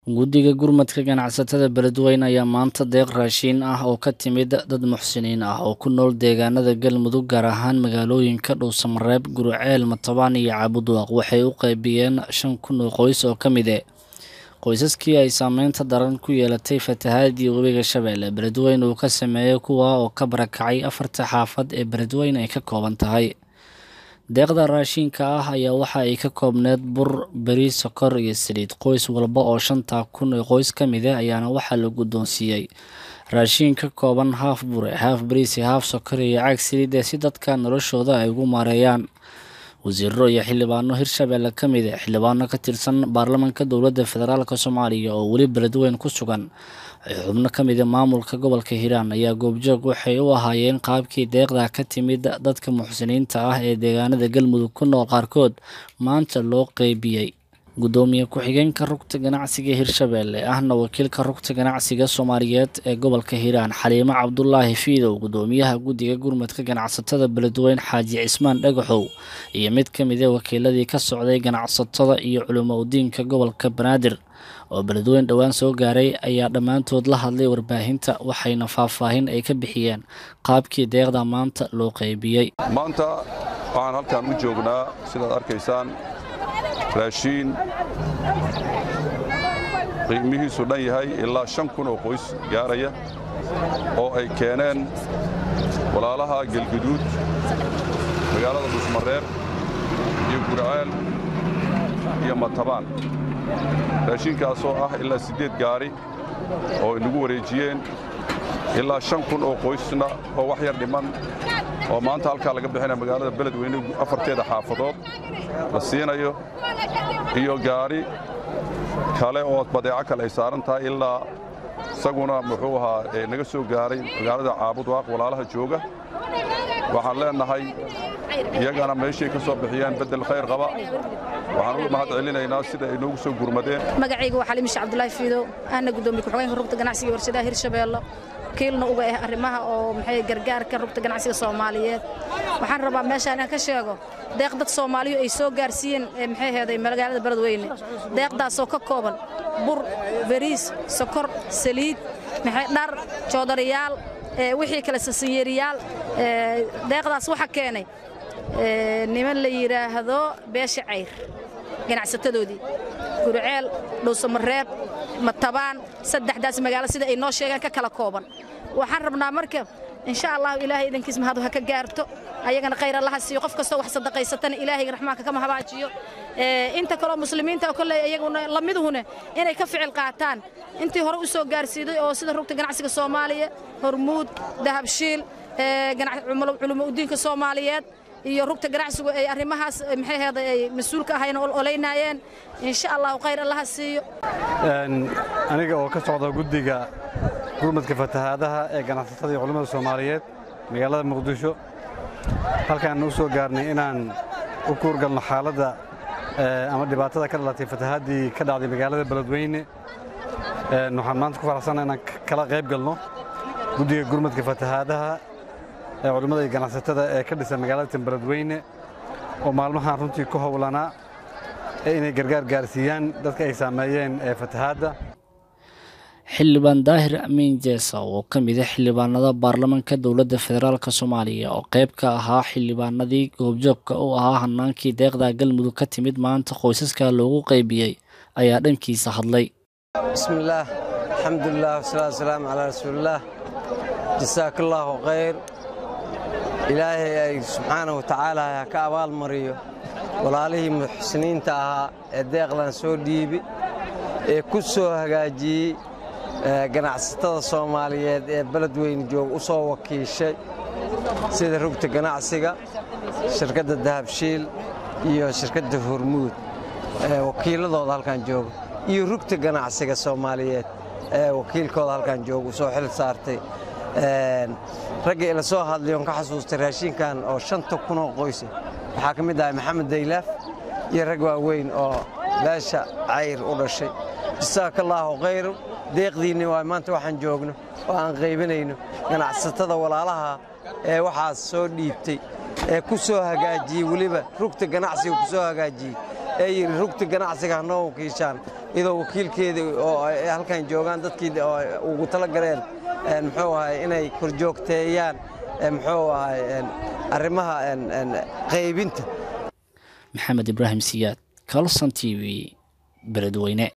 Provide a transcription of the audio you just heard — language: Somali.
guddiga gurmadka ganacsatada beledweyne ayaa maanta deeq raashiin ah oo ka timid dad muxsiniin ah oo ku nool deegaanada galmudug gaar ahaan magaalooyinka dhowsamareeb guruceel matabaan iyo caabudwaaq waxay u qaybiyeen shan kun oo qoys oo ka mid e qoysaskii ay saameynta daran ku yeelatay fatahaadii webiga shabeelle beledweyne uu ka sameeyey kuwa oo ka barakacay afarta xaafad ee beledweyne ay ka kooban tahay deeqda raashiinka ah ayaa waxa ay ka koobneed bur beri sokor iyo saliid qoys walba oo shanta kun ee qoys ka mid ah ayaana waxaa la guddoonsiiyey raashiin ka kooban haaf bure haaf beriisi haaf sokor iyo caag saliid ee si dadka noloshooda ay ugu maareeyaan wasiiro iyo xildhibaano hirshabeelle ka mid e xildhibaano ka tirsan baarlamanka dowladda federaalk soomaaliya oo weli beledweyn ku sugan xubno ka mid a maamulka gobolka hiiraan ayaa goobjoog waxay u ahaayeen qaabkii deeqda ka timid dadka muxsiniinta ah ee deegaanada galmudug ku nool qaarkood maanta loo qeybiyey guddoomiye ku-xigeenka rugta ganacsiga hirshabeelle ahna wakiilka rugta ganacsiga soomaaliyeed ee gobolka hiiraan xaliimo cabdulaahi fiidow guddoomiyaha guddiga gurmadka ganacsatada beledweyne xaaji cismaan dhagaxow iyo mid ka mid a wakiiladii ka socday ganacsatada iyo culimo udiinka gobolka banaadir oo beledweyne dhowaan soo gaaray ayaa dhammaantood la hadlay warbaahinta waxayna faahfaahin ay ka bixiyeen qaabkii deeqda maanta loo qeybiyey maanta waxaan halkan u joognaa sidaad arkaysaan raashiin qiimihiisu dhan yahay ilaa shan kun oo qoys gaaraya oo ay keeneen walaalaha gelguduud magaalada dhusmareer iyo gurceel iyo matabaan raashiinkaasoo ah ilaa siddeed gaari oo inagu wareejiyeen ilaa shan kun oo qoysna oo wax yar dhiman oo maanta halkaa laga bixinaya magaalada beledweyne afarteeda xaafadood la siinayo iyo gaari kale oo badeeco kale ay saaran tahay ilaa isaguna muxuu ahaa naga soo gaaray magaalada caabudwaaq walaalaha jooga waxaan leennahay iyagana meeshay ka soo bixiyeen beddel khayr qaba waxaan uga mahad celinaynaa sida ay noogu soo gurmadeen magacayga waa xalimisha cabdulaahi fiidow ahna guddoomiye ku-xigeenka rugta ganacsiga warshadaha hirshabeello wakiilna uga ah arrimaha oo maxay gargaarka rugta ganacsiga soomaaliyeed waxaan rabaa meeshaan inaan ka sheego deeq dad soomaaliyu ay soo gaarsiiyeen maxay heeday magaalada beledweyne deeqdaasoo ka kooban bur bariis sokor saliid maxay dhar joodariyaal wixii kale sasanyeeriyaal deeqdaas waxa keenay niman la yidhaahdo beesha cayr ganacsatadoodii gurceel dhowsamareeb matabaan saddexdaas magaalo sida ay noo sheegeen ka kala kooban waxaan rabnaa marka insha allahu ilaahay idankiis mahadu ha ka gaarto ayagana khayr allaha siiyo qof kastoo wax sadaqaysatana ilaahayga raxmaanka kama habaajiyo inta kaloo muslimiinta oo kolley iyaguna lamiduhuna inay ka ficil qaataan intii hore u soo gaarsiiday oo sida rugta ganacsiga soomaaliya hormuud dahabshiil culumo udiinka soomaaliyeed iyo rugta ganacsigu ay arrimahaas maxay heeday ay mas-uulka ahayn olaynaayeen insha allahu khayr allaha siiyo aniga oo ka socda guddiga gurmadka fatahaadaha ee ganacsatada iyo culimmada soomaaliyeed magaalada muqdisho halkaan u soo gaarnay inaan u kuurgalno xaaladda ama dhibaatada ka dhalatay fatahaaddii ka dhacday magaalada beledweyne waxaan maanta ku faraxsanna inaan kala qayb galno guddiga gurmadka fatahaadaha ee culimmada iyo ganacsatada ee ka dhisan magaalada beledweyne oo maalmahan runtii ku howlanaa inay gargaar gaarsiiyaan dadka ay saameeyeen ee fatahaadda xildhibaan daahir amiin jeesa oo ka mid a xildhibaanada baarlamanka dowladda federaalk soomaaliya oo qayb ka ahaa xildhibaanadii goobjoogka u ahaa hanaankii deeqda galmudug ka timid maanta qoysaska loogu qaybiyey ayaa dhankiisa hadlay bismillaah alxamdulilah wasalaatu wasalaamu calaa rasuulillaah jasaakallaahu khayr ilaahay ay subxaana wa tacaala ha ka abaal mariyo walaalihii muxsiniinta ahaa ee deeqdan soo dhiibi ee ku soo hagaajiyey ganacsatada soomaaliyeed ee beledweyne joog u soo wakiishay sida rugta ganacsiga shirkadda dahabshiil iyo shirkadda hormuud wakiiladooda halkan jooga iyo rugta ganacsiga soomaaliyeed ee wakiilkooda halkan jooga u soo xil saartay ragga ila soo hadlay oon ka xasuustay raashinkan oo shanta kunoo qoysa waxaa ka mid ahay maxamed daylaaf iyo rag waaweyn oo beesha cayr u dhashay jasaakallaahu khayru deeqdiinni waa maanta waxaan joogno oo aan qaybinayno ganacsatada walaalaha ee waxaas soo dhiibtay ee ku soo hagaajiyey weliba rugta ganacsiga ku soo hagaajiyey ee yidhi rugta ganacsiga hanoo wakiishaan iyadoo wakiilkeedii oo ay halkan joogaan dadkii oo ugu tala galeen muxuu ahay inay korjoogteeyaan muxuu ahay arrimaha qaybinta maxamed ibraahim siyaad calson t v beledweyne